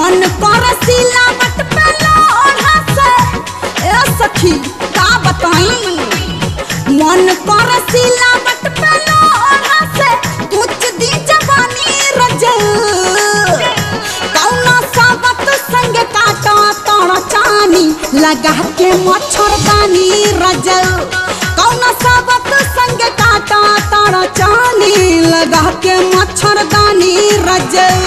मन कर सिलावट पे लोढ़ा से ए सखी का बताई मन कर सिलावट पे लोढ़ा से कुछ दी जवानी रजल कौना साबत संग काटा तोड़ चानी लगा के मच्छरदानी रजल कौना साबत संग काटा तोड़ चानी लगा के मच्छरदानी रजल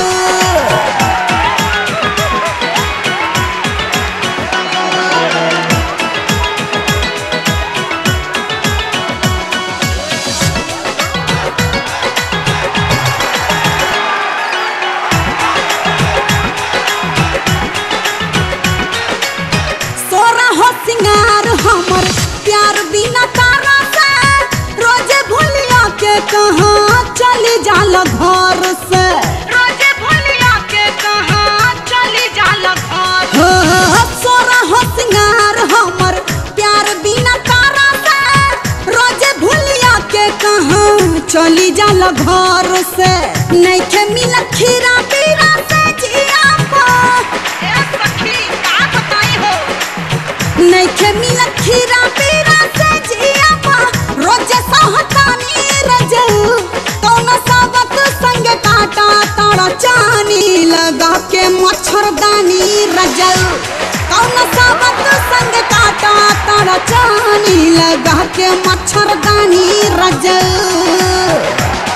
सोरा हो सिंगार हमर प्यार बिना तारा से रोजे भूलिया के कहाँ चली जाला घर से रोजे भूलिया के कहाँ चली जाला घर हो हो, सोरा हो सिंगार हमर प्यार बिना तारा से रोजे भूलिया के कहाँ चली जाला घर से नइखे मिला खीरा पीरा से जिया पा ए सखी का बताई हो नइखे मिला खीरा पीरा से जिया पा रोजे सहतानी रजल कौन साबत संग काटा तारा चानी लगा के मच्छरदानी रजल कौन साबत संग काटा तारा चानी लगा के मच्छरदानी रजल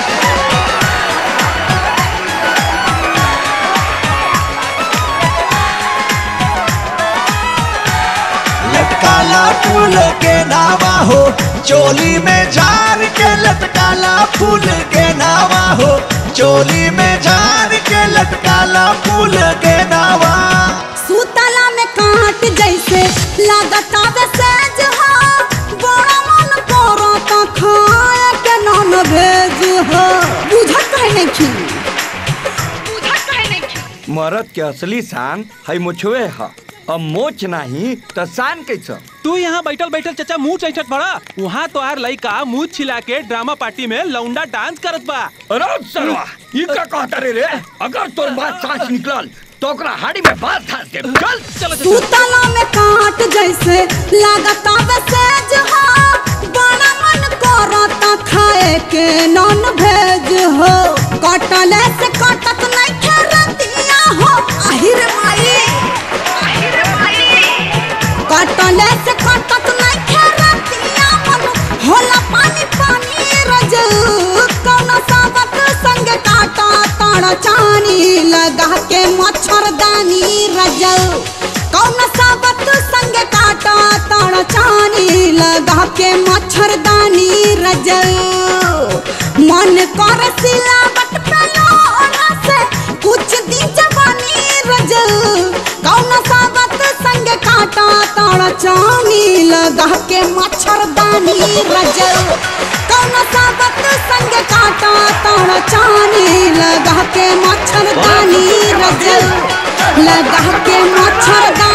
लटकाला फूल के नावा हो चोली में झार के लटकाला फूल के नावा हो चोली में झार के लटकाला फूल के नावा सुतला में काट जैसे लागता वे सेज हो बड़ा मन करो तो खाए के नॉन भेज हो बुझत है नहीं बुझत है नहीं मरद के असली शान है मुछवे ह अब मोच नहीं तो शान कैसा तू यहाँ बैठल बैठल चचा मुंह चैठत बड़ा वहाँ तो आर लइका मुंह छिला के ड्रामा पार्टी में लौंडा डांस करत बा अरे सरवा ये का कहता रे रे अगर तोर बात सांस निकलल तो ओकरा हाड़ी में बात धास दे चल चलो चलो सुतला में काट जैसे लागता वे सेज हो बड़ा मन करो तो खाए के नॉन भेज हो कटले से कटत नहीं खेरतिया हो आहिर माई आहिर माई कटले से कटत नहीं खेरतिया मन होला पानी पानी रजल कौन साबत संग काटा ताड़ा चानी लगा के मच्छरदानी रजल कौन साबत संग काटा ताड़ा चानी लगा के मच्छरदानी रजल मन कर सिलावट पे लोढ़ा से कुछ दी जवानी रजल कौन साबत संग काटा ताड़ा चानी लगा के मच्छरदानी रजल कौन साबत संग काटा ताड़ा चानी लगा के मच्छरदानी रजल लगा के मच्छरदानी